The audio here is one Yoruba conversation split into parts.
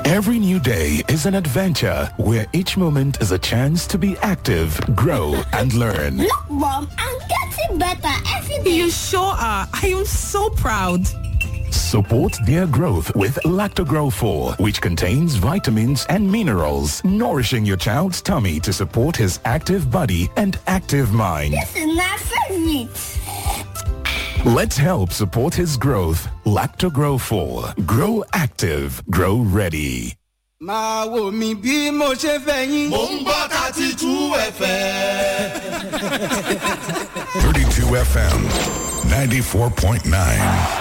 Every new day is an adventure where each moment is a chance to be active, grow, and learn. Look, Mom, I'm getting better every day. You sure are. I am so proud. Support their growth with Lactogrow 4, which contains vitamins and minerals, nourishing your child's tummy to support his active body and active mind. This is my favorite. Let's help support his growth. Lactogrow 4. Grow active. Grow ready. máa wò mí bí mo ṣe fẹ́ yín. mò ń gbọ́ thirty two fm. 32 FM, 94.9.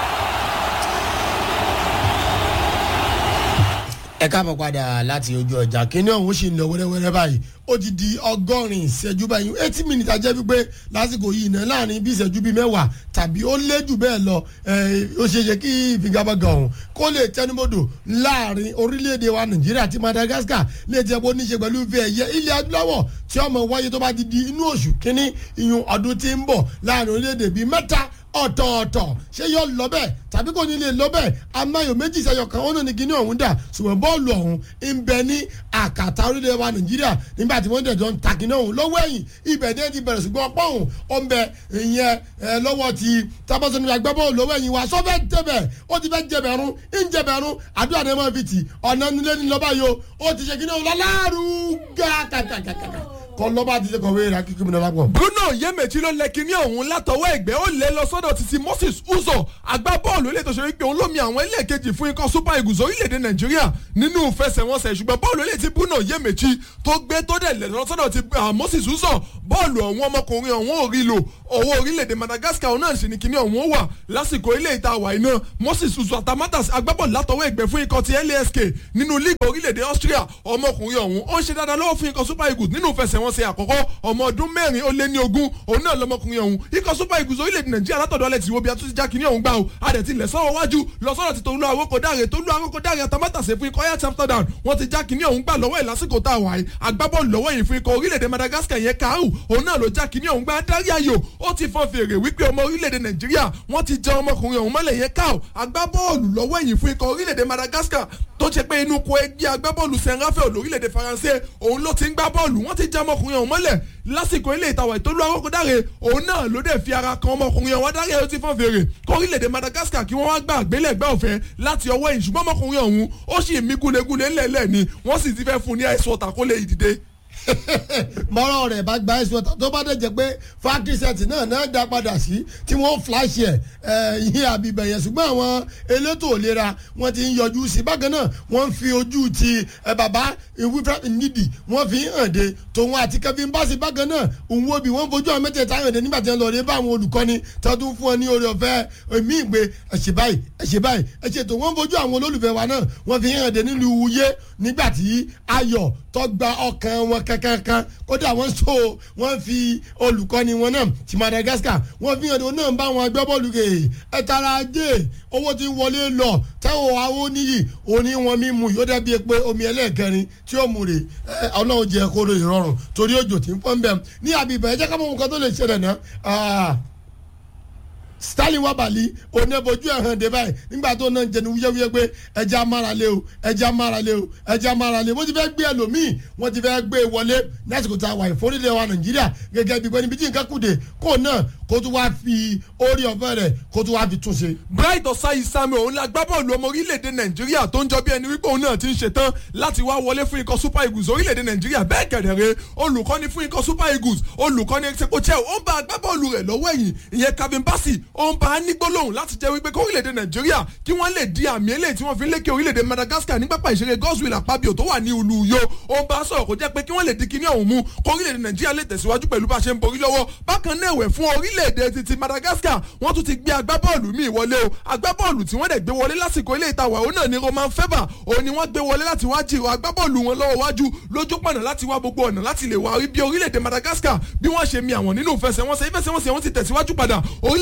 ẹ káàbọ̀ padà láti ojú ọjà kíní ọ̀hún sì ń lọ wẹ́rẹ́wẹ́rẹ́ báyìí ó ti di ọgọ́rin ìṣẹ́jú báyìí eighty minutes ajẹ́ wípé lásìkò yìí náà láàrin bí ìṣẹ́jú bíi mẹ́wàá tàbí ó lé jù bẹ́ẹ̀ lọ ó ṣe ṣe kí ìfigagbága ọ̀hún kó lè tẹnubodò láàrin orílẹ̀-èdè wa nàìjíríà àti madagascar lè jẹ́ bó níṣe pẹ̀lú ìfẹ́ ẹ̀yẹ ilẹ̀ adúláwọ̀ tí ọmọ wáyé tó bá ti di inú oṣù kínní ìyún ọdún tí ń bọ̀ láàrin orílẹ̀-èdè bíi mẹ́ta ọ̀tọ̀ọ̀tọ̀ ṣé yọ lọ bẹ́ẹ̀ tàbí kò ní lè lọ bẹ́ẹ̀ amáyò méjì sẹ́yọ kan ó náà ní kíní ọ̀hún dà ṣùgbọ́n bọ́ọ̀lù ọ̀hún ń bẹ ní àkàtà orílẹ̀ wa nàìjíríà nígbà tí wọ́n dẹ̀jọ́ ń ta kíní ọ̀hún lọ́wọ́ ẹ̀yìn ibẹ̀ ní ti bẹ̀rẹ̀ ṣùgbọ́n ọ̀pọ̀ ọ̀hún ó ń bẹ ìyẹn lọ́wọ́ ti tábọ́sọ nígbà gbẹ́ bọ́ọ̀lù lọ́wọ́ ẹ̀yìn wa sọ́fẹ́ jẹbẹ̀ ó ti fẹ́ jẹbẹ̀rún ń jẹbẹ̀rún àdúrà ní ẹ̀mọ́ fi tì ọ̀nà nílé ní lọ́ba yìí ó ti ṣe kíní ọ̀hún lọ́láàrú gàkàkàkàkà kọ́ lọ́ba ti ṣe kọ̀wé ra kíkú mi lọ́la pọ̀. bruno yémèjì ló lẹ kíní ọ̀hún látọwọ́ ẹ̀gbẹ́ ó lé lọ sọ́dọ̀ títí moses uzo agbábọ́ọ̀lù ilé ìtòsí wípé òun lómi àwọn ilé kejì fún ikọ̀ super eagles orílẹ̀-èdè nàìjíríà nínú ìfẹsẹ̀wọnsẹ̀ ṣùgbọ́n bọ́ọ̀lù ilé tí bruno yémèjì tó gbé tó dẹ̀ lẹ̀ lọ sọ́dọ̀ ti moses uzo bọ́ọ̀lù ọ̀hún ọmọkùnrin ọ̀hún ò rí lò owó orílẹ̀-èdè madagascar náà sì ní kíní ọ̀hún wà lásìkò ilé ìta wà iná moses uzo atamatas agbábọ́ọ̀lù látọwọ́ ẹ̀gbẹ́ fún ikọ̀ ti lask nínú league orílẹ̀-èdè austria ọmọkùnrin ọ̀hún ó ń ṣe dáadáa lọ́wọ́ fún ikọ̀ super eagles nínú ìfẹsẹ̀wọnsẹ̀ àkọ́kọ́ ọmọ ọdún mẹ́rin ó lé ní ogún òun náà lọmọkùnrin ọ̀hún ikọ̀ super eagles orílẹ̀-èdè nàìjíríà látọ̀dọ̀ alẹ́ tí wo bí a tún ti já kínní ọ̀hún gbà o adẹ̀ ti lẹ̀ sọ́wọ́ wájú lọ sọ́dọ̀ ti tolú àwòkọ dáre tolú àwòkọ dáre àtàmátàsé fún ikọ̀ ayat amsterdam wọ́n ti já kínní ọ̀hún gbà lọ́wọ́ ẹ̀ lásìkò tá a wà yìí agbábọ́ọ̀lù lọ́wọ́ yìí fún ikọ̀ orílẹ̀-èdè madagascar yẹn kaaru òun náà ló já kínní ọ̀hún gbà dárí ayò ó ti fọn fèrè wípé ọmọ orílẹ̀-èdè nàìjíríà wọ́n ti jẹ ọmọkùnrin ọ̀hún mọ́lẹ̀ yẹn káò agbábọ́ọ̀lù lọ́wọ́ yìí fún ikọ̀ orílẹ̀-èdè madagascar tó ṣe pé inú ko ẹgbẹ́ agbábọ́ọ̀lù saint raphael lórílẹ̀‐èdè faransé òun ló ti ń gbá bọ́ọ̀lù wọ́n ti já ọmọkùnrin ọ̀hún mọ́lẹ̀ lásìkò ilé ìtawà ìtọ́lú akókòdáre òun náà ló dẹ̀ fi ara kan ọmọkùnrin ọ̀hún dáre ó ti fọ́n fèrè kó orílẹ̀‐èdè madagascar kí wọ́n wá gbà àgbélẹ̀gbẹ́ ọ̀fẹ́ láti ọwọ́ yìí ṣùgbọ́n ọmọkùnrin ọ̀hún ó sì mí gúlegúle ńlẹ̀ẹ́lẹ̀ ni wọ́n sì ti fẹ́ fún ní àìsàn ọ̀tà kó lè dìde mọ́rọ̀ rẹ̀ bá gba ẹ̀sùn ọ̀tà tó bá dẹ̀ jẹ́ pé factory set náà náà dá padà sí tí wọ́n flash ẹ̀ yín àbíbẹ̀ yẹn ṣùgbọ́n àwọn elétò ìlera wọ́n ti ń yọjú sí bákan náà wọ́n ń fi ojú ti bàbá ìwúfẹ́ nídìí wọ́n fi hàn dé tòun àti kevin bassey bákan náà òun wo bí wọ́n fojú àwọn mẹ́tẹ̀ẹ̀ta hàn dé nígbà tí wọ́n lọ rí bá àwọn olùkọ́ni tó tún fún ọ ní oore ọ̀fẹ́ èmi ìgbé ẹ̀ṣẹ̀ báyìí ẹ̀ṣẹ̀ báyìí ẹ̀ṣẹ̀ tó wọ́n fojú àwọn olólùfẹ́ wa náà wọ́n fi hàn dé nílùú wuye nígbà tí ayọ̀ tó gba ọkàn wọn kankan kódà wọ́n so wọ́n fi olùkọ́ni wọn náà ti madagascar wọ́n fi hàn dé náà bá wọn agbábọ́ọ̀lù kè ẹ̀ tara ajé owó ti wọlé lọ táwọn àwọn oníyì òní wọn mímu yóò dàbí pé omi ẹlẹ́ẹ̀kẹrin tí ó mú rè ọlọ́run jẹ́ kóró ìrọ̀rùn torí òjò tí ń pọ́n bẹ́ẹ̀ ní àbíbẹ̀ ẹ̀jẹ̀ káwọn nǹkan tó lè ṣẹlẹ̀ náà stanley wabali oníbojú ẹ̀hán dé báyìí nígbà tó náà jẹnu wúyẹ́wúyẹ́ pé ẹja amárale o ẹja amárale o ẹja amárale wọ́n ti fẹ́ gbé ẹlòmíì wọ́n ti fẹ́ gbé wọlé lásìkò tá a wà ìforílẹ̀ wa nàìjíríà gẹ́gẹ́ bí pé níbi tí nǹkan kùdè kó náà kó tún wá fi orí ọ̀fẹ́ rẹ̀ kó tún wá fi tún ṣe. bright ọ̀sáyí sami òun la gbá bọ́ọ̀lù ọmọ orílẹ̀-èdè nàìjíríà tó ń jọ bí ẹni wípé òun náà ti ń ṣetán láti wá wọlé fún ikọ̀ super eagles orílẹ̀-èdè nàìjíríà bẹ́ẹ̀ kẹ̀dẹ̀rẹ́ olùkọ́ni fún ikọ̀ super eagles olùkọ́ni execochel ó ń bá agbábọ́ọ̀lù rẹ̀ lọ́wọ́ ẹ̀yìn ìyẹn kevin bassey ó ń bá a ní gbólóhùn láti jẹ́ wípé kó orílẹ̀-èdè nàìjíríà kí wọ́n lè di àmì eléyìí tí wọ́n fi ń lékè orílẹ̀-èdè madagascar ní pápá ìṣeré godswill àpábíò tó wà ní olùyọ ó ń bá a sọ̀rọ̀ kó jẹ́ pé kí wọ́n lè di kíní ọ̀hún mú kó orílẹ̀-èdè nàìjíríà lè tẹ̀síwájú pẹ̀lú bá a ṣe ń borí lọ́wọ́ bákan náà ẹ̀wẹ̀ fún orílẹ̀-èdè titi madagascar wọ́n tún ti gbé agbábọ́ọ̀lù míì wọlé o agbábọ́ọ̀lù tí wọ́n dẹ̀ gbé wọlé lásìkò ilé ìtawà òun náà ni roman feba òun ni wọ́n gbé wọlé láti wá jìrò agbábọ́ọ̀lù wọn lọ́wọ́ wájú lójú pọ̀nà láti wá gbogbo ọ̀nà láti lè wá rí bí orílẹ̀-èdè madagascar bí wọ́n ṣe mi àwọn nínú ìfẹsẹ̀wọnsẹ̀ ìfẹsẹ̀wọnsẹ̀ wọn ti tẹ̀síwájú padà orílẹ̀-èdè madagascar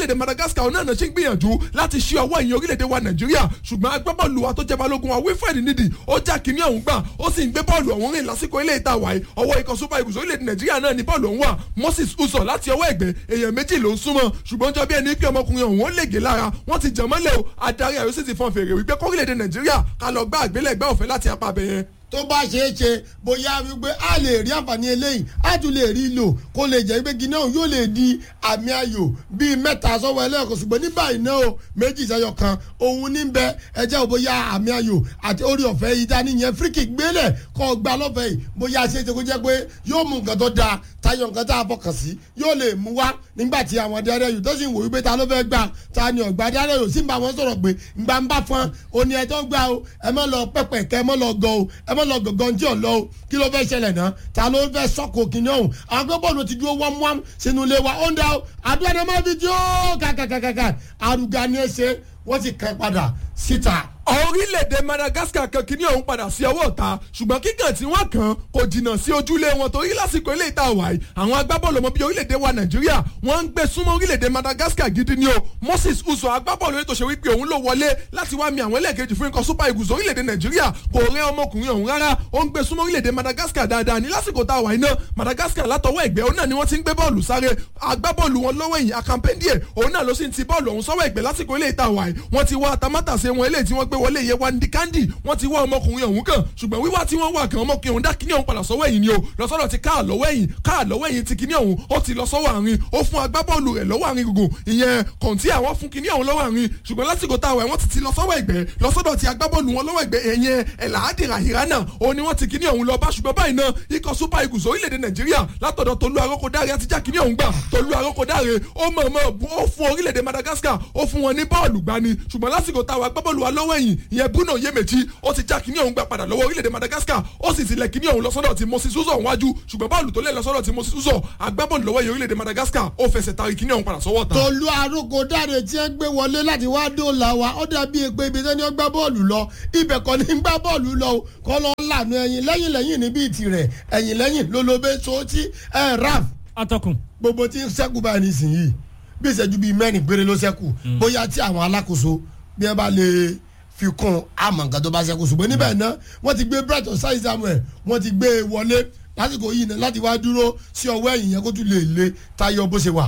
madagascar náà ṣe ń gbìyànjú láti ṣí ọwọ́ ìyẹn orílẹ̀-èdè wa nàìjíríà ṣùgbọ́n agbábọ́ọ̀lù wa tó jẹ́ balógun wa wilfred nídìí ó já kínní ọ̀hún gbà ó sì ń gbé bọ́ọ̀lù ọ̀hún rìn lásìkò ilé ìta wáyé ọwọ́ ikọ̀ super eagles orílẹ̀-èdè nàìjíríà náà ní bọ́ọ̀lù ọ̀hún wà moses uso láti ọwọ́ ẹ̀gbẹ́ èèyàn méjì ló ń súnmọ́ ṣùgbọ́n jọ bí ẹni pé ọmọkùnrin ọ̀hún ó lè gé lára wọ́n ti jẹ̀ mọ́lẹ̀ o adarí àyọ̀ sì ti fọn fèrè wípé kórílẹ̀-èdè nàìjíríà ká lọ gbá àgbélẹ̀gbẹ́ ọ̀fẹ́ láti apá abẹ yẹn tó bá ṣeé ṣe bóyá wípé a lè rí àǹfààní eléyìí a tún lè rí lò kó lè jẹ́ wípé guinea yóò lè di àmì ayò bíi mẹ́ta sọ́wọ́ ẹlẹ́ẹ̀kan ṣùgbọ́n ní báyìí náà o méjì sẹ́yọ kan òun ní bẹ ẹjẹ́ ò bóyá àmì ayò àti orí ọ̀fẹ́ yìí dání yẹn fíríkì gbélẹ̀ kọ́ gba lọ́fẹ̀ẹ́ yìí bóyá ṣe é ṣe kó jẹ́ pé yóò mú nǹkan tó dáa tayọ nǹkan tá a fọkàn sí yóò lè mú wá nígbà tí àwọn dẹ́rẹ́ yìí tó sì ń wò wípé ta ló fẹ́ gbà ta ni ọ̀gbà dẹ́rẹ́ yìí sì ń bá wọn sọ̀rọ̀ pé ngbà ń bá fọn òní ẹ̀ tó gbà o ẹ mọ́ lọ pẹ́pẹ́ kẹ́ ẹ mọ́ lọ gọ o ẹ mọ́ lọ gọ̀gọ́ tí ò lọ o kí ló fẹ́ ṣẹlẹ̀ náà ta ló fẹ́ sọ́kò kìnìún ọ̀hún àwọn agbẹ́bọ̀lù ti dúró wámúwám sínú ilé wa ó ń da o àdúrà náà má fi tí ó kàkàkàkà àrùgà ni ẹ ṣe wọ́n ti kàn padà síta orílẹ̀-èdè madagascar kan kìíní ọ̀hún padà sí ọwọ́ ọ̀tá ṣùgbọ́n kíkàn tí wọ́n kàn kò jìnnà sí ojúlé wọn torí lásìkò ilé ìta wàyí àwọn agbábọ́ọ̀lù ọmọ bíi orílẹ̀-èdè wa nàìjíríà wọ́n ń gbé súnmọ́ orílẹ̀-èdè madagascar gidi ni o moses uso agbábọ́ọ̀lù ètò ṣe wípé òun ló wọlé láti wá mi àwọn ẹlẹ́ẹ̀kejì fún ikọ̀ super eagles orílẹ̀-èdè nàìjíríà kò rẹ́ ọmọkùnrin ọ̀hún rárá ó ń gbé súnmọ́ orílẹ̀-èdè madagascar dáadáa ní lásìkò tá a wà iná madagascar látọwọ́ ẹ̀gbẹ́ òun náà ni wọ́n ti ń gbé bọ́ọ̀lù sáré agbábọ́ọ̀lù wọn lọ́wọ́ ẹ̀yìn akampendie òun náà ló sì ń ti bọ́ọ̀lù ọ̀hún sọ́wọ́ ẹ̀gbẹ́ lásìkò ilé ìta wàyí wọ́n ti wá tamátàsé wọn eléyìí tí wọ́n gbé wọlé yẹ wá ní kandi wọ́n ti wá ọmọkùnrin ọ̀hún kan ṣùgbọ́n wíwá tí wọ́n wà kan ọmọkùnrin ọ̀hún dá kíní ọ̀hún padà sọ́wọ́ ẹ̀yìn ni o lọ́sọ̀rọ̀ ti káà lọ́wọ́ ẹ̀yìn káà lọ́wọ́ ẹ̀yìn ti kíní ọ̀hún ó ti lọ sọ́wọ́ àárín ó fún agbábọ́ọ̀lù rẹ̀ lọ́wọ́ àárín gbogbo ìyẹn kọ̀ǹtì àwọn fún kíní ọ̀hún lọ́wọ́ àárín ṣùgbọ́n lásìkò táwọn ẹ̀ wọ́n ti ti lọ sọ́wọ́ ẹ̀gbẹ́ lọ́sọ̀dọ̀ ti agbábọ́ọ̀lù wọn lọ́wọ́ ẹ̀gbẹ́ ẹ̀yẹn ẹ̀làádì ràhìránà ó ní wọ́n ti kíní ọ̀hún lọ bá ṣùgbọ́n báyìí náà ikọ̀ super eagles orílẹ̀-èdè nàìjíríà látọ̀dọ̀ tolú arókòdáre àti já kíní ọ̀hún gbà tolú arókòdáre ó mọ̀ọ́mọ̀ ó fún orílẹ̀-èdè madagascar ó fún wọn ní bọ́ọ̀lù gbani ṣùgbọ́n lásìkò táwọn agbábọ́ọ̀lù wa lọ́wọ́ ẹ̀yìn ìyẹn bruno yemechi ó ti já kíní ọ̀hún gbà padà lọ́wọ́ orílẹ̀-èdè madagascar ó sì ti lẹ̀ kíní ọ̀hún lọ́sọ́dọ̀ ti moses uzo wájú ṣùgbọ́n bọ́ọ̀lù tó lẹ̀ lọ́sọ́dọ̀ ti moses uzo agbábọ́ọ̀lù lọ́wọ́ yìí orílẹ̀-èdè madagascar ó fẹsẹ̀ tari kíní ọ̀hún padà sọ́wọ́ ta. tolú aróko dáre tí ẹ gbé wọlé láti wá dóòlà wa ó dàbí èpè ibi tẹ́ni ó gbá bọ́ọ̀lù lọ ibẹ̀ kọ́ ni gbá bọ́ọ̀lù lọ kọ́ lọ lànà ẹ̀yìn lẹ́yìn lẹ́yìn níbi tirẹ̀ ẹ̀yìn lẹ́yìn lólobé sọ́ọ́tì ẹ̀ raf. atọ́kùn. gbogbo tí ń sẹ́kù báyìí nísìnyí bí ìṣẹ́jú bíi mẹ́rin péré ló sẹ́kù bóyá tí àwọn alákòóso bí ẹ bá lè fi kún àmọ̀ nǹkan tó bá ṣẹ́kù ṣùgbọ́n níbẹ̀ náà wọ́n ti gbé brighton sáyé samuel wọ́n ti gbé e wọlé lásìkò yìí náà láti wá dúró sí ọwọ́ ẹ̀yìn yẹn kó tún lè le tayọ bó ṣe wà.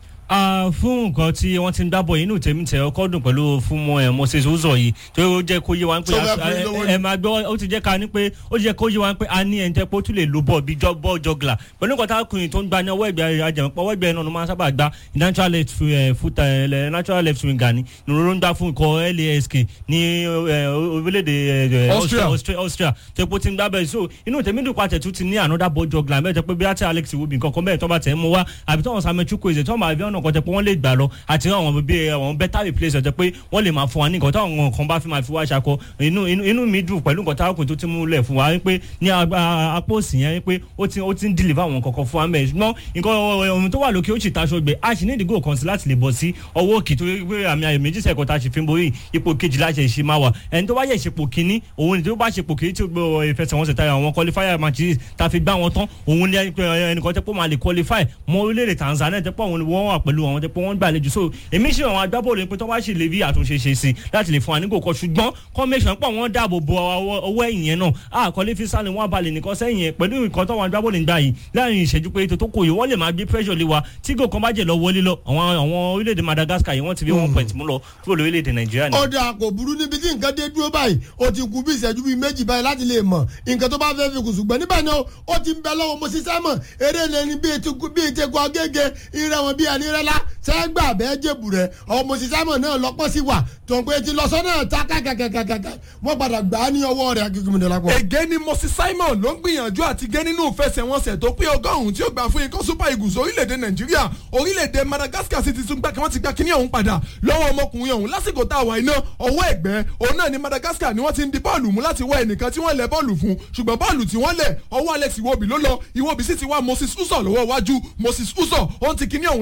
fún nǹkan tí wọ́n ti ń dábọ̀ inú tèmi tẹ̀ ọkọ́ dùn pẹ̀lú fún mọ́ moses uzọ yìí tó ó jẹ́ kó yé wa pé ẹ máa gbọ́ ó ti jẹ́ ká ní pé ó jẹ́ kó yé wa pé a ní ẹni tẹ́ pé ó tún lè lo bọ́ọ̀ bí bọ́ọ̀ jọgla pẹ̀lú nǹkan tákùnrin tó ń gba ní ọwọ́ ẹgbẹ́ ajẹmọ́pọ̀ ọwọ́ ẹgbẹ́ náà ló máa ń sábà gba natural left foot natural left winger ni ìrora ń gbá fún ikọ̀ lask ní orílẹ̀-èdè austria tó pé ó ti ń gbá bẹ́ẹ̀ so inú tèmi dùn pàtẹ́ tún ti ní another ball jọgla bẹ́ẹ̀ tẹ́ pé bí àti alex iwobi nǹkan kan bẹ́ẹ̀ tó bá tẹ̀ mú wá àbí tó wọn sàmẹ́ chukwueze tó wọn bá bí ọ̀nà kan tẹ́ pé wọ́n lè gbà lọ àti àwọn bí àwọn better replace ọ̀tẹ̀ pé wọ́n lè máa fún wa ní nǹkan táwọn kan bá fi máa fi wá ṣakọ inú inú mi dùn pẹ̀lú nǹkan táwọn kò tó ti mú lẹ̀ fún wa pé ní apó òsì yẹn pé ó ti ó ti ń deliver àwọn kankan fún wa mẹ́ ṣùgbọ́n nǹkan ohun tó wà lókè ó sì taṣọ gbé a sì ní ìdígò kan sí láti lè bọ̀ sí ọwọ́ òkè tó pé àmì ayò méjì sẹ́kọ̀ọ́ tá a ṣe fi ń borí ipò kejì láti ṣe máa wà ẹni tó bá yẹ ìṣepò kínní òun ni tó bá ṣepò kínní tí ó gbé ìfẹsẹ̀wọnsẹ̀ tayọ àwọn qualifier matches tá a fi gbá wọn tán òun ni ẹnìkan tẹ́ pé máa lè qualify mọ orílẹ̀-èdè Tanzania tẹ́ pé àwọn wọ́n wà pẹ̀lú àwọn tẹ́ pé wọ́n gbàlejò so èmi ṣe àwọn agbábọ́ọ̀lù pé tó bá ṣe lè rí àtúnṣe ṣe sí láti lè fún wa ní kò kọ ṣùgbọ́n kọ́mẹ́sàn pọ̀ wọ́n dáàbò bo ọwọ́ ẹ̀yìn yẹn náà àkọlé fi sálẹ̀ wọn balẹ̀ nìkan sẹ́yìn yẹn pẹ̀lú nǹkan tó wọn agbábọ́ọ̀lù ń gbà yìí láàrin ìṣẹ́jú pé ètò tó kò yìí wọ́n lè máa gbé pressure lé wa tí gò kan bá jẹ́ lọ wọlé lọ àwọn àwọn orílẹ̀-èdè Madagascar yìí wọ́n ti fi one point mú lọ kúrò lórílẹ̀-èdè Nàìjíríà ni. ó dáa kò burú níbi tí nǹkan dé dúró báyìí ó ti kú bí ìṣẹ́jú bíi méjì báyìí láti lè mọ̀ nǹkan tó bá fẹ́ fi kù ṣùgbọ́n níbẹ̀ náà ó ti ń bẹ lọ́wọ́ mo ṣiṣẹ́ mọ̀ eré lẹni bíi ìtẹ̀kọ́ agége ìrẹ̀ wọn bíi ẹnirẹ́lá sẹ́gbà bẹ́ẹ̀ jẹ̀bù rẹ̀ ọmọ òṣìṣẹ́ mọ̀ náà lọ́pọ̀ sí wà tó ń pé ti lọ sọ́nà ta kàkàkàkàkà wọ́n padà gbà á ní ọwọ́ rẹ̀ akíkúmọ̀dé lápò. ègé ni moses simon ló ń gbìyànjú àti gé nínú ìfẹsẹ̀wọnsẹ̀ tó pé ọgọ́rùn-ún tí ó gbà fún ikọ̀ super eagles orílẹ̀-èdè nàìjíríà orílẹ̀-èdè madagascar sì ti tún gbà kí wọ́n ti gba kíní ọ̀hún padà lọ́wọ́ ọmọkùnrin ọ̀hún lásìkò tá a wà iná ọwọ́ ẹ̀gbẹ́ òun náà ni madagascar ni wọ́n ti ń di bọ́ọ̀lù mú láti wá ẹnìkan tí wọ́n lẹ̀ bọ́ọ̀lù fún ṣùgbọ́n bọ́ọ̀lù tí wọ́n lẹ̀ ọwọ́ alex iwobi ló lọ iwobi sì ti wá moses uzo lọ́wọ́ iwájú moses uzo ó ń ti kíní ọ̀hún lásìkò ilé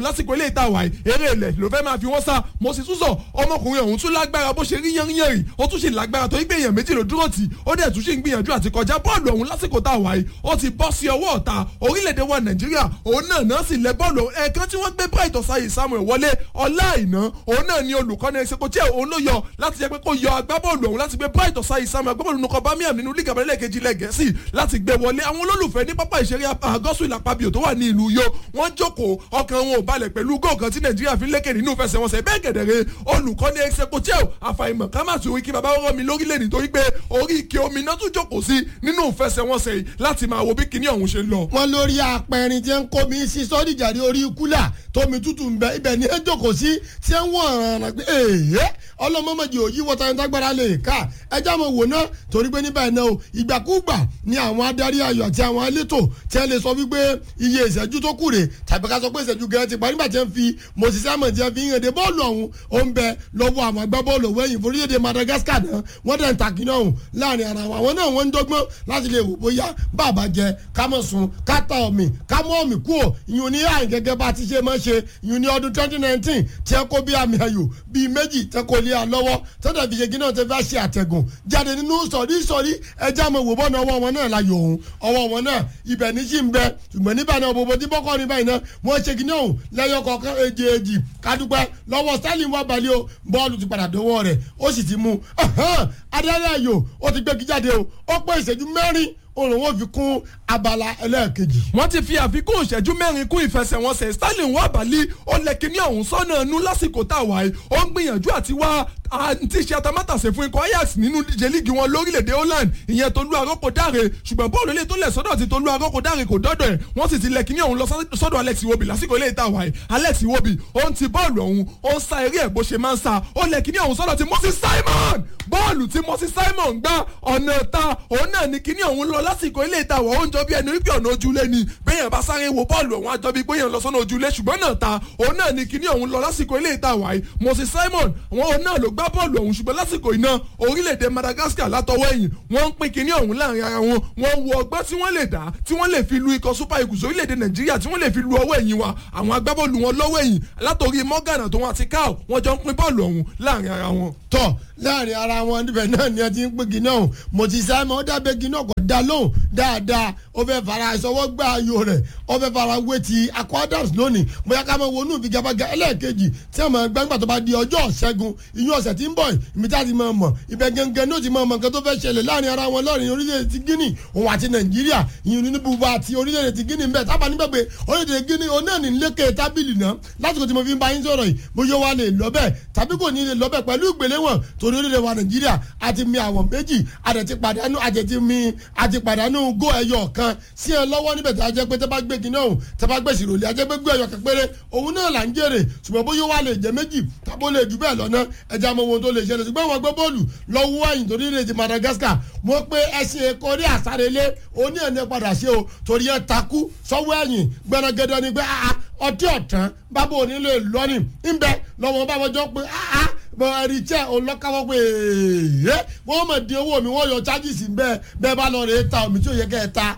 ilé ìta wàyí eré ilẹ̀ ló fẹ́ máa fi wọ́n sá mo sì tún sọ ọmọkùnrin ọ̀hún tún lágbára bó ṣe rí yánríyánrí ó tún ṣe lágbára tó gbé èèyàn méjì ló dúró tì ó dẹ̀ tún ṣe ń gbìyànjú àti kọjá bọ́ọ̀lù ọ̀hún lásìkò tá a wàyí ó ti bọ́ sí ọwọ́ ọ̀tá orílẹ̀-èdè wa nàìjíríà òun náà náà sì lẹ bọ́ọ̀lù ẹ̀ẹ̀kan tí wọ́n gbé bright ọ̀sáyè samuel wọlé ọláìná òun náà ni olùkọ́ni ẹ̀sẹ̀kọ̀tì òun ló yọ láti jẹ́ pé kó yọ agbábọ́ọ̀lù ọ̀hún láti gbé bright ọ̀sáyè samuel agbábọ́ọ̀lù nukọ bamiam nínú lígà abẹ́rẹ́ kejì ilẹ̀ gẹ̀ẹ́sì láti gbé wọlé àwọn olólùfẹ́ ní pápá ìṣeré àgọ́sù ìlàpàbíò tó wà ní ìlú yo wọ́n jókòó ọkàn wọn ò balẹ̀ pẹ̀lú góòkan tí nàìjíríà fi lékè nínú ìfẹsẹ̀wọnsẹ̀ bẹ́ẹ̀ gẹ̀dẹ̀rẹ̀ olùkọ́ni ẹ̀sẹ̀kọ̀tì àfàìmọ̀ ká má tún wí kí baba rọ́ mi lórílẹ̀ nítorí pé orí ike omi náà tún jókòó sí nínú ìfẹsẹ̀wọnsẹ̀ yìí láti máa wo bí kinní ọ̀hún ṣe ń lọ. wọn lórí apẹrin tí ń kó mi sí sọdíjàre orí kúlà tómi tútù ń bẹ ibẹ ní ẹ jókòó sí tí ń wọ ọ̀ràn pé èèyàn ọlọmọmọdé òyì wọta ẹni tágbára lè ká ẹjẹ mo wò ná torí pé níbẹ̀ náà o ìgbàkúgbà ni àwọn adarí ayọ̀ àti àwọn elétò tí wọ́n lè sọ wípé iye ìṣẹ́jú tó kù rè tàbí ká sọ pé ìṣẹ́jú gẹ́gẹ́ ti parí nígbà tí wọ́n fi moses simon tí wọ́n fi hàn dé bọ́ọ̀lù ọ̀hún ó ń bẹ lọ́wọ́ àwọn agbábọ́ọ̀lù wẹ̀yìn forílẹ̀-èdè madagascar náà wọ́n dẹ̀ ń takì náà hùn láàrin ara wọn àwọn náà wọ́n ń dọ́gbọ́n láti lè wò bóyá bàbá jẹ kámọ̀ sun káta ọ̀mì kámọ̀ ọ̀mì kú ò ìyún ní àyìn gẹ́gẹ́ bá ti ṣe máa ṣe ìyún ní ọdún twenty nineteen tí ẹ kó bí àmì ayò bíi méjì tẹ kó lé a lọ́wọ́ tọ́jà fi ṣe gíná tẹ fẹ́ ṣe àtẹ̀gùn jáde nínú sọ̀rí sọ̀rí ẹja mọ̀ wò bọ́ọ̀nà ọwọ́ wọn náà láyò òun ọwọ́ wọn náà ibẹ̀ ní sí ń bẹ ṣùgbọ́n níbẹ̀ náà bòbò tí bọ́kọ́ ní báyìí náà wọ́n ṣe gíná òun lẹ́yọ kọ̀ọ̀kan èjì èjì kádúpẹ́ lọ́wọ́ sterling wà balẹ̀ o bọ́ọ̀lù ti padà dọ́wọ́ rẹ̀ ó sì ti mú adarí ayò ó ti gbégi jáde o ó pé ìṣẹ́jú mẹ́rin òun wọn fi kún abala ẹlẹ́ẹ̀kejì. wọ́n ti fi àfikún ìṣẹ́jú mẹ́rin kún ìfẹsẹ̀wọnsẹ̀ sterling wà bàálí ó lẹ kíní ọ̀hún sọ́nà ẹnu lásìkò tá a wà yìí ó ń gbìyànjú àti wá àǹtí ṣe atamátàsé fún ikọ̀ ajax nínú díje líìgì wọn lórílẹ̀‐èdè holland ìyẹn tolú arọ́pò dáre ṣùgbọ́n bọ́ọ̀lù ilé tó lẹ̀ sọ́dọ̀ ti tolú arọ́pò dáre kò dọ́dọ̀ ẹ̀ wọ́n sì ti lẹ kíní ọ̀hún lọ sọ́dọ̀ alex iwobi lásìkò ilé ìta wà yìí alex iwobi ó ń ti bọ́ọ̀lù ọ̀hún ó ń sa eré ẹ̀ bó ṣe máa ń sa ó lẹ kíní ọ̀hún sọ́dọ̀ ti moses simon bọ́ọ̀lù tí moses simon gbá ọ̀nà ta òun náà ní kíní ọ̀hún lọ lásìkò ilé ìta wà ó ń jọ bí ẹni wípé ọ̀nà ojúlé ni bẹ́yẹn bá sáré wo bọ́ọ̀lù ọ̀hún àjọ bíi bẹ́yẹn lọ sọ́nà ojúlé ṣùgbọ́n náà ta òun náà ní kíní ọ̀hún lọ lásìkò ilé ìta wà yìí moses simon wọn òun náà ló gbá bọ́ọ̀lù ọ̀hún ṣùgbọ́n lásìkò iná orílẹ̀-èdè madagascar látọwọ́ ẹ̀yìn wọ́n ń pín kíní ọ̀hún láàrin ara wọn wọ́n wo ọgbọ́n tí wọ́n lè dá tí wọ́n lè fi lu ikọ̀ super eagles orílẹ̀-èdè nàìjíríà tí wọ́n lè fi lu ọwọ́ ẹ̀yìn wa àwọn agbábọ́ọ̀lù wọn lọ́wọ́ ẹ̀yìn látòrí morgan àtòwọn àti cow wọ́n jọ ń pín bọ́ọ̀lù ọ̀hún láàrin ara wọn. tọ láàrin ara wọn níbẹ̀ náà ni ẹ ti ń pín kíní ọ̀hún mo ti sá mọ́ dábẹ́ kíní ọ̀kọ̀ dá lóhùn dáadáa ó fẹ́ fara ìṣọwọ́ gbá ayò rẹ̀ ó fẹ́ fara wé ti akọ adams lónìí bóyá ká máa wọnú ìfigagbága ẹlẹ́ẹ̀kejì tí a máa gbàgbà tó bá di ọjọ́ ṣẹ́gun ìyún ọ̀sẹ̀ tí ń bọ̀ ìmí tá a ti máa mọ̀ ibẹ̀ gẹ́gẹ́ ní ó ti máa mọ̀ nǹkan tó fẹ́ ṣẹlẹ̀ láàrin ara wọn lọ́rin orílẹ̀-èdè ti guinea òun àti nàìjíríà ìyún ní bùbá àti orílẹ̀-èdè ti guinea bẹ́ẹ̀ tábà nígbà pé orílẹ̀-èdè guinea òun náà ní lékè tábìlì náà lásìkò tí mo fi ń bá yín sọ̀rọ̀ yìí bóyá wà lè lọ bẹ́ẹ̀ tàbí kò ní lè lọ bẹ́ẹ̀ pẹ̀lú ìgbéléwọ̀n torí orílẹ̀ wa nàìjíríà àti mi àwọn méjì àdẹ̀tí pàdánù àdẹ̀tí mi àti pàdánù gó ẹyọ kan sí ẹ lọ́wọ́ níbẹ̀ tí a jẹ́ pé tẹ́ bá gbé kinní ọ̀hún tẹ́ bá gbèsè rò lé a jẹ́ pé gbé ẹyọ kan péré òun náà là ń jèrè ṣùgbọ́n bóyá wà lè jẹ́ méjì tàbó lè jù bẹ́ẹ̀ lọ́nà ẹja mọ ohun tó lè ṣẹlẹ̀ ṣùgbọ́n wọn gbé bọ́ọ̀lù lọ́wọ́ ẹ̀yìn torí lè ti madagascar wọ́n pé ẹṣin ẹ̀kọ́ ní àsárelé oní ẹ̀ ní padà ṣe o torí ẹ̀ takú sọ́wọ́ ẹ̀yìn gbẹ̀rẹ̀gẹ̀dẹ̀ ni pé ọtí ọ̀tán bábọ̀ onílé lọ́nì ńbẹ lọ́wọ́ bábọ̀ jọ pé bọ ẹni tí olọ́kàwọ́ pé ee wọ́n mọ̀ di owó mi wọ́n yọ charges bẹ́ẹ̀ bẹ́ẹ̀ bá lọ rè é ta omi tí ò yẹ kẹ́ ẹ ta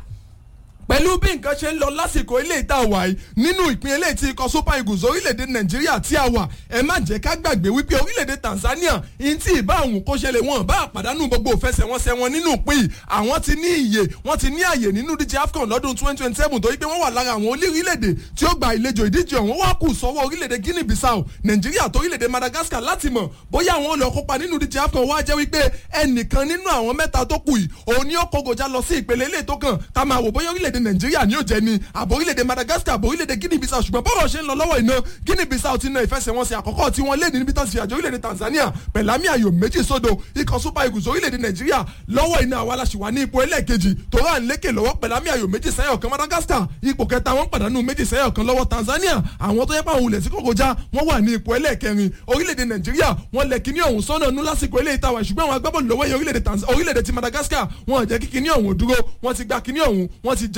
pẹ̀lú bí nǹkan ṣe ń lọ lásìkò ilé ìta wà yìí nínú ìpín eléyìí tí ikọ̀ super eagles orílẹ̀-èdè nàìjíríà tí a wà ẹ má jẹ́ ká gbàgbé wípé orílẹ̀-èdè tanzania ìyìn tí ìbá àwọn kó ṣẹlẹ̀ wọn bá àpàdánù gbogbo òfẹsẹ̀wọnsẹ̀ wọn nínú ìpín yìí àwọn ti ní iye wọ́n ti ní àyè nínú díje afcon lọ́dún twenty twenty seven torí pé wọ́n wà lára àwọn orílẹ̀-èdè tí ó gba ìlejò ìdíje ọ̀hún wá kù sọ́wọ́ orílẹ̀-èdè guinea bissau nàìjíríà tó orílẹ̀-èdè madagascar láti mọ̀ bóyá àwọn olè kópa nínú díje afcon wá jẹ́ wípé ẹnìkan nínú àwọn mẹ́ta tó kù yìí òun ni ó kógojá lọ sí ìpele ilé tó kàn ká máa wò bóyá orílẹ̀-èdè nàìjíríà ni ó jẹ́ ni àbò orílẹ̀-èdè madagascar àbò orílẹ̀-èdè guinea bissau ṣùgbọ́n bọ́rọ̀ ṣe ń lọ lọ́wọ́ iná guinea bissau ti na ìfẹsẹ̀wọnsẹ̀ àkọ́kọ́ tí wọ́n lé ní níbi tó ti fi àjọ orílẹ̀-èdè tanzania pẹ̀lámì ayò méjì sódò ikọ̀ super eagles orílẹ̀-èdè nàìjíríà lọ́wọ́ iná àwa aláṣìwà ní ipò ẹlẹ́ẹ̀kejì tó rà lékè lọ́wọ́ pẹ̀lámì ayò méjì sẹ́yọ̀ kan madagascar ipò kẹta wọ́n pàdánù méjì sẹ́yọ̀ kan lọ́wọ́ tanzania àwọn tó yẹ pé àwọn olè tí kò kọjá wọ́n wà ní ipò ẹlẹ́ẹ̀kẹrin orílẹ̀-èdè nàìjíríà wọ́n lẹ̀ kíní ọ̀hún sọ́nà nú lásìkò ilé ìtawà ṣùgbọ́n àwọn agbábọ́ọ̀lù lọ́wọ́ yẹn orílẹ̀-èdè ti madagascar wọ́n jẹ́ kí kíní ọ̀hún dúró wọ́n ti gba kíní ọ̀hún wọ́n ti jẹ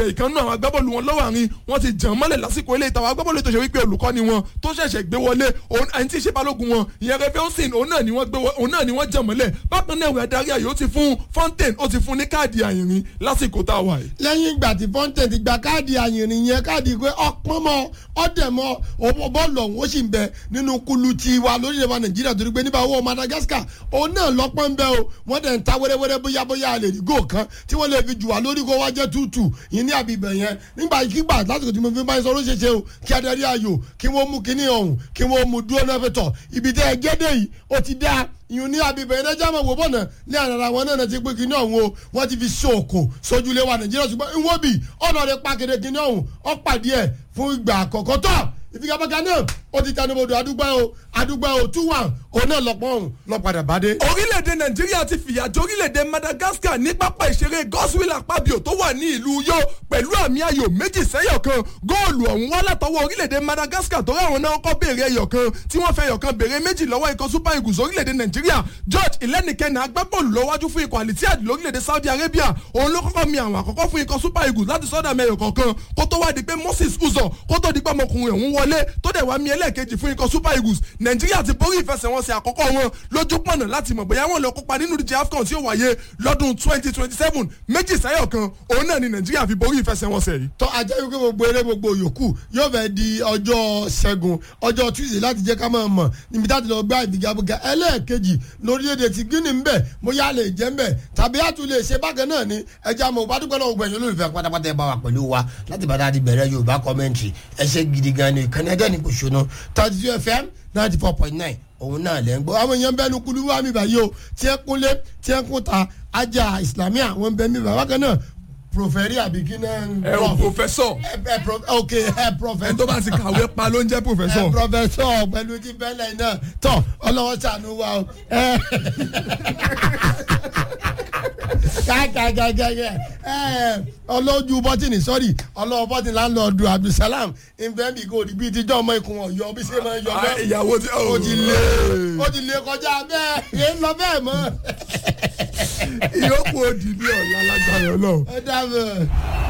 ìkànnú àwọn agbábọ́ọ̀lù wọn lọ́wọ́ àárín wọ́n ti jàn mọ́lẹ̀ lásìkò ilé ìtàwọn agbábọ́ọ̀lù tó ṣe wípé olùkọ́ni wọn tó ṣẹ̀ṣẹ̀ gbé wọlé ẹni tí ì ṣe balógun wọn ìyẹn rẹfẹ́ òsìn òun náà ni wọ́n gbé òun náà ni wọ́n jàn mọ́lẹ̀ bákan náà ìwé adarí ayò ó ti fún Fontaine ó ti fún ní káàdì àyìnrín lásìkò tá a wà yìí. lẹ́yìn ìgbà tí Fontaine ti gba káàdì àyìnrín yẹn káàdì pé ọpọ́n mọ́ ọ̀dẹ̀ mọ́ bọ́ọ̀lù ọ̀hún ó sì ń bẹ nínú kulu ti wa lórílẹ̀ wa Nàìjíríà torí pé níbà owó Madagascar òun náà lọ́pọ́n ń bẹ o wọ́n dẹ̀ ń ta wẹ́rẹ́wẹ́rẹ́ bóyá bóyá lè rí góò kan tí wọ́n lè fi jù wá lórí kó wá jẹ́ tútù yìí ní àbíbẹ̀ yẹn nígbà kígbà lásìkò tí mo fi máa ń sọ ló ṣe ṣe o kí adarí ayò kí wọ́n mú kíní ọ̀hún kí wọ́n mú dúró náà fẹ́ tọ̀ ibi tẹ́ ẹ gẹ́dẹ̀ yìí ó ti dá ìyún ní àbíbẹ̀ yẹn lẹ́jà máa wò bọ̀nà ní àràrà wọn náà ti pé kíní ọ̀hún o wọ́n ti fi ṣòkò sójúlé wa Nàìjíríà ṣùgbọ́n ìwọ́n bì ọ̀nà rẹ̀ pàkéde kíní ọ̀hún ọ̀ pàdé ẹ̀ fún ìgbà àkọ́kọ́ tọ̀ ìfigagbága náà ó ti tẹnubodò àdúgbò o àdúgbò o two one òun náà lọ́pọ̀ ọ̀hún lọ́padà bá dé. orílẹ̀-èdè nàìjíríà ti fìyà jẹ orílẹ̀-èdè madagascar ní pápá ìṣeré godswill akpabio tó wà ní ìlú yó pẹ̀lú àmì ayò méjì sẹ́yọ̀ kan góòlù ọ̀hún wá látọwọ́ orílẹ̀-èdè madagascar tó ráwọn náà kọ́ béèrè ẹyọ̀ kan tí wọ́n fẹ́ ẹyọ̀ kan béèrè méjì lọ́wọ́ ikọ̀ super eagles orílẹ̀-èdè nàìjíríà george ìlẹ́nìkẹ́nà agbábọ́ọ̀lù lọ́wájú fún ikọ̀ alitiyad lórílẹ̀-èdè saudi arabia òun ló kọ́kọ́ mi àwọn àkọ́kọ́ fún ikọ̀ super eagles láti sọ́dọ̀ mẹ́yọ̀ kọ̀ọ̀kan kó tó wá di pé moses uzo kó tó di pé ọmọkùnrin ọ̀hún wọlé tó dẹ̀ wá mi ẹlẹ́ẹ̀kejì fún ikọ̀ super eagles nàìjíríà ti borí ìfẹsẹ̀wọnsẹ̀ àkọ́kọ́ wọn lójú pọ̀nà láti mọ̀ bóyá wọn lọ kópa nínú ìdíje afcon tí ó wáyé lọ́dún twenty twenty seven méjì sáyọ̀ kan òun náà ni nàìjíríà fi borí ìfẹsẹ̀wọnsẹ̀ yìí. tọ́ ajá wípé gbogbo eré gbogbo yòókù yóò fẹ́ di ọjọ́ ṣẹ́gun ọjọ́ tuesday láti jẹ́ ká máa mọ̀ níbi tá a ti lọ gbá ìfigagbága ẹlẹ́ẹ̀kejì lórílẹ̀‐èdè ti guinea ń bẹ̀ bóyá lè jẹ́ ń bẹ̀ tàbí àtún lè ṣe bákan náà ni ẹja mọ̀ bá dúpẹ́ lọ́wọ́ gbẹ̀yìn olólùfẹ́ pátápátá ẹ bá wa pẹ̀lú wa láti bá dáa ti bẹ̀rẹ̀ yorùbá kọ́mẹ́ntì ẹ ṣe gidi gan ni ìkànnì ẹjẹ́ ni kò ṣonú thirty two fm ninety four point nine òun náà lẹ́ ń gbọ́ àwọn èèyàn bẹ́ẹ̀ ní kulu wá mi báyìí o tí ẹ kúnlé tí ẹ kún ta ajá islamia àwọn bẹ́ẹ̀ mi bàbá kan náà proferi àbí kí náà. ẹ o professor. ẹ ẹ pro ok ẹ professor. ẹ tó bá ti kàwé pa ló ń jẹ́ professor. ẹ professor pẹ̀lú ti bẹ́lẹ̀ náà tọ́ ọlọ́wọ́ sànú wa o. kàkàkàkàkà ọlọ́jú bọ́tìnì sọ́rí ọlọ́wọ́ bọ́tìnì láńlọ́ọ̀dù abdulsalam nfẹ̀mí kò rí bíi tíjọ́ ọmọ ikùn ọ̀yọ́ bí ṣe máa ń yọ bẹ́ẹ̀. ìyàwó tí ó ti lé ó ti lé kọjá bẹ́ẹ̀ yé ń lọ bẹ́ẹ̀ mọ́. ìyókù òdì ní ọ̀la lágbára ọlọ́run. ẹ dábọ̀.